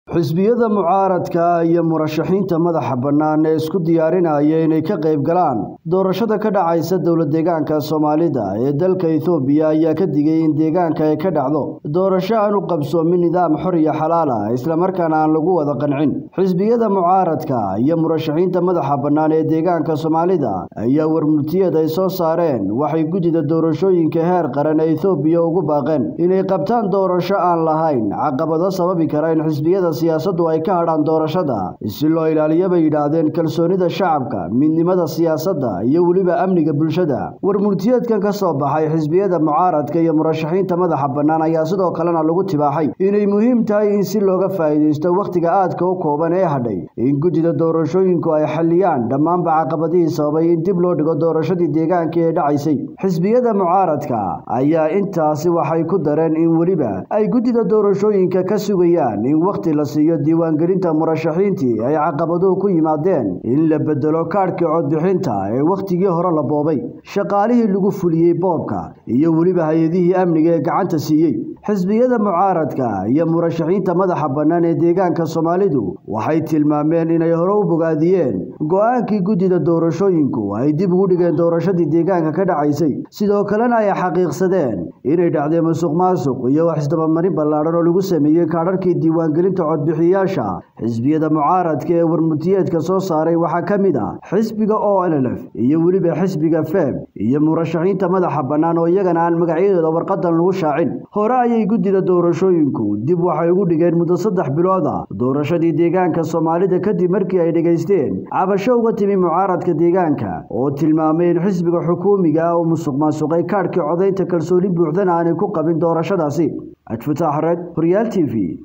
xisbiyada mucaaradka iyo murashaxiinta madaxa bannaan ee isku diyaarinaya inay ka qayb galaan doorashada ka dhacaysa dowlad deegaanka soomaalida ee dalka ethoobiya ayaa ka digay in deegaanka ay ka dhacdo doorasho aan u qabsoomin nidaam xor iyo xalaal ah islamarkaana aan lagu wada qancin xisbiyada mucaaradka iyo murashaxiinta madaxa bannaan ee deegaanka soomaalida ayaa warmurtiyeed ay soo saareen waxay guddida doorashooyinka heer qaran ee ethoobiya ugu baaqeen inay qabtaan doorasho aan lahayn caqabado sababi kara in xisbiyada siyaasaddu ay ka hadhaan doorashada si loo ilaaliyo bay yidhaahdeen kalsoonida shacabka midnimada siyaasadda iyo weliba amniga bulshada warmurtiyeedkan ka soo baxay xisbiyada mucaaradka iyo murashaxiinta madaxa bannaan ayaa sidoo kalena lagu tibaaxay inay muhiim tahay in si looga faa'iidaysto wakhtiga aadka u kooban ee hadhay in guddida doorashooyinku ay xalliyaan dhammaanba caqabadihii sababay in dib loo dhigo doorashadii deegaanka ee dhacaysay xisbiyada mucaaradka ayaa intaasi waxay ku dareen in weliba ay guddida doorashooyinka ka sugayaan in wakhti la siiyo diiwaangelinta murashaxiintii ay caqabaduhu ku yimaadeen in la bedelo kaadhkii codbixinta ee wakhtigii hore la boobay shaqaalihii lagu fuliyey boobka iyo weliba hay-adihii amniga ee gacanta siiyey xisbiyada mucaaradka iyo murashaxiinta madaxa bannaan ee deegaanka soomaalidu waxay tilmaameen inay hore u bogaadiyeen go-aankii guddida doorashooyinku ay dib ugu dhigeen doorashadii deegaanka ka dhacaysay sidoo kalena ay xaqiiqsadeen inay dhacday musuq maasuq iyo wax isdabamarin ballaadhan oo lagu sameeyey kaadharkii diiwaangelinta codbixiyayaasha xisbiyada mucaaradka ee warmurtiyeedka soo saaray waxaa ka mid ah xisbiga o nlf iyo weliba xisbiga feb iyo murashaxiinta madaxa bannaan oo iyagana aan magacyadooda warqadan lagu shaacin hore ayay guddida doorashooyinku dib waxay ugu dhigeen muddo saddex bilood ah doorashadii deegaanka soomaalida kadib markii ay dhegaysteen cabasho uga timi mucaaradka deegaanka oo tilmaamay in xisbiga xukuumiga ah uu musuq maasuqay kaadhkii codaynta kalsooni buuxdana aanay ku qabin doorashadaasi ajfataax red horyaal t v